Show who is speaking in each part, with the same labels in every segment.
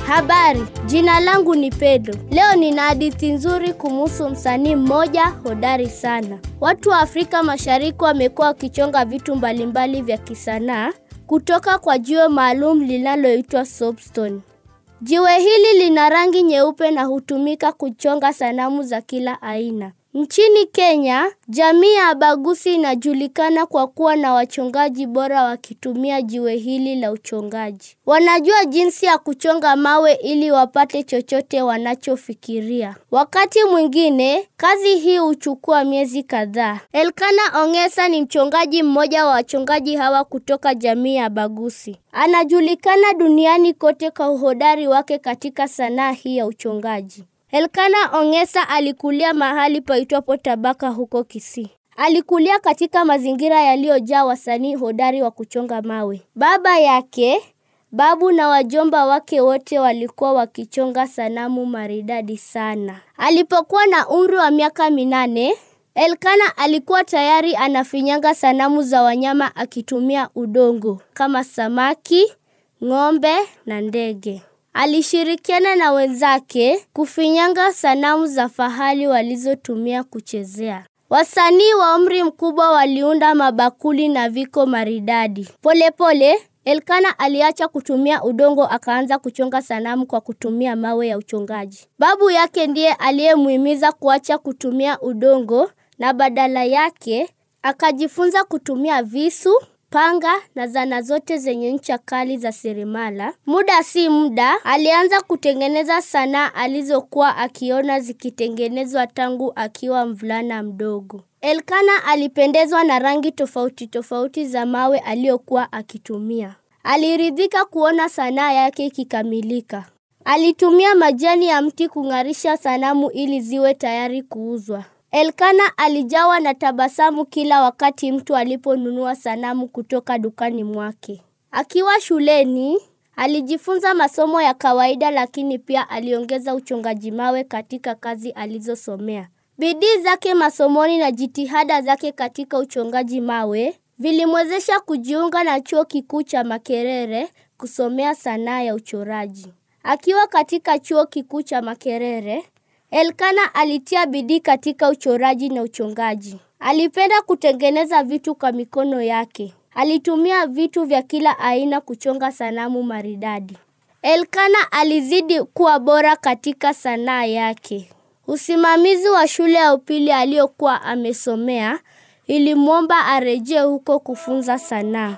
Speaker 1: Habari, jina langu ni Pedro. Leo nina hadithi nzuri kumhusu msanii mmoja hodari sana. Watu wa Afrika Mashariki wamekuwa wakichonga vitu mbalimbali vya kisanaa kutoka kwa jiwe maalum linaloitwa soapstone. Jiwe hili lina rangi nyeupe na hutumika kuchonga sanamu za kila aina. Nchini Kenya, jamii ya Abagusi inajulikana kwa kuwa na wachongaji bora wakitumia jiwe hili la uchongaji. Wanajua jinsi ya kuchonga mawe ili wapate chochote wanachofikiria. Wakati mwingine, kazi hii huchukua miezi kadhaa. Elkana Ongesa ni mchongaji mmoja wa wachongaji hawa kutoka jamii ya Abagusi. Anajulikana duniani kote kwa uhodari wake katika sanaa hii ya uchongaji. Elkana Ongesa alikulia mahali paitwapo Tabaka huko Kisii. Alikulia katika mazingira yaliyojaa wasanii hodari wa kuchonga mawe. Baba yake, babu na wajomba wake wote walikuwa wakichonga sanamu maridadi sana. Alipokuwa na umri wa miaka minane, Elkana alikuwa tayari anafinyanga sanamu za wanyama akitumia udongo kama samaki, ng'ombe na ndege. Alishirikiana na wenzake kufinyanga sanamu za fahali walizotumia kuchezea. Wasanii wa umri mkubwa waliunda mabakuli na viko maridadi. Polepole, Elkana aliacha kutumia udongo akaanza kuchonga sanamu kwa kutumia mawe ya uchongaji. Babu yake ndiye aliyemuhimiza kuacha kutumia udongo na badala yake akajifunza kutumia visu, panga na zana zote zenye ncha kali za seremala. Muda si muda, alianza kutengeneza sanaa alizokuwa akiona zikitengenezwa tangu akiwa mvulana mdogo. Elkana alipendezwa na rangi tofauti tofauti za mawe aliyokuwa akitumia. Aliridhika kuona sanaa yake ikikamilika. Alitumia majani ya mti kung'arisha sanamu ili ziwe tayari kuuzwa. Elkana alijawa na tabasamu kila wakati mtu aliponunua sanamu kutoka dukani mwake. Akiwa shuleni, alijifunza masomo ya kawaida lakini pia aliongeza uchongaji mawe katika kazi alizosomea. Bidii zake masomoni na jitihada zake katika uchongaji mawe vilimwezesha kujiunga na chuo kikuu cha Makerere kusomea sanaa ya uchoraji. Akiwa katika chuo kikuu cha Makerere, Elkana alitia bidii katika uchoraji na uchongaji. Alipenda kutengeneza vitu kwa mikono yake. Alitumia vitu vya kila aina kuchonga sanamu maridadi. Elkana alizidi kuwa bora katika sanaa yake. Usimamizi wa shule ya upili aliyokuwa amesomea ilimwomba arejee huko kufunza sanaa.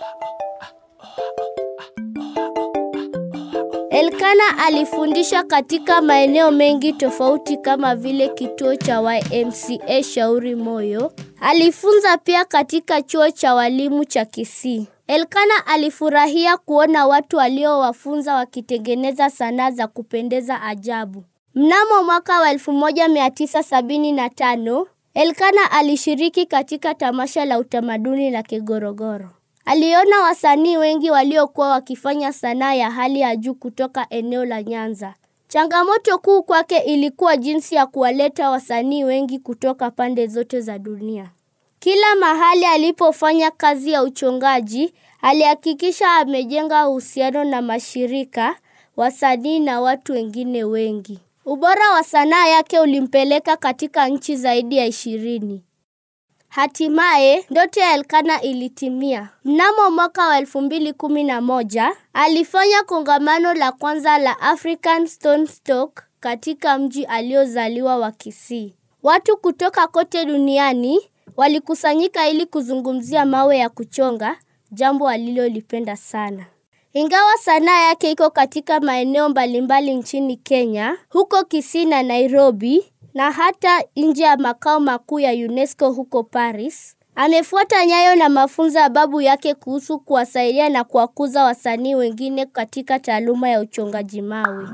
Speaker 1: Elkana alifundisha katika maeneo mengi tofauti kama vile kituo cha YMCA Shauri Moyo. Alifunza pia katika chuo cha walimu cha Kisii. Elkana alifurahia kuona watu aliowafunza wakitengeneza sanaa za kupendeza ajabu. Mnamo mwaka wa 1975, Elkana alishiriki katika tamasha la utamaduni la Kigorogoro. Aliona wasanii wengi waliokuwa wakifanya sanaa ya hali ya juu kutoka eneo la Nyanza. Changamoto kuu kwake ilikuwa jinsi ya kuwaleta wasanii wengi kutoka pande zote za dunia. Kila mahali alipofanya kazi ya uchongaji, alihakikisha amejenga uhusiano na mashirika, wasanii na watu wengine wengi. Ubora wa sanaa yake ulimpeleka katika nchi zaidi ya ishirini. Hatimaye, ndoto ya Elkana ilitimia. Mnamo mwaka wa elfu mbili kumi na moja, alifanya kongamano la kwanza la African Stone Stock katika mji aliozaliwa wa Kisii. Watu kutoka kote duniani walikusanyika ili kuzungumzia mawe ya kuchonga, jambo alilolipenda sana. Ingawa sanaa yake iko katika maeneo mbalimbali nchini Kenya, huko Kisii na Nairobi, na hata nje ya makao makuu ya UNESCO huko Paris. Amefuata nyayo na mafunzo ya babu yake kuhusu kuwasaidia na kuwakuza wasanii wengine katika taaluma ya uchongaji mawe.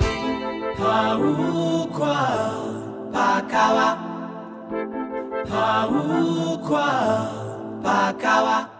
Speaker 2: Paukwa pakawa paukwa pakawa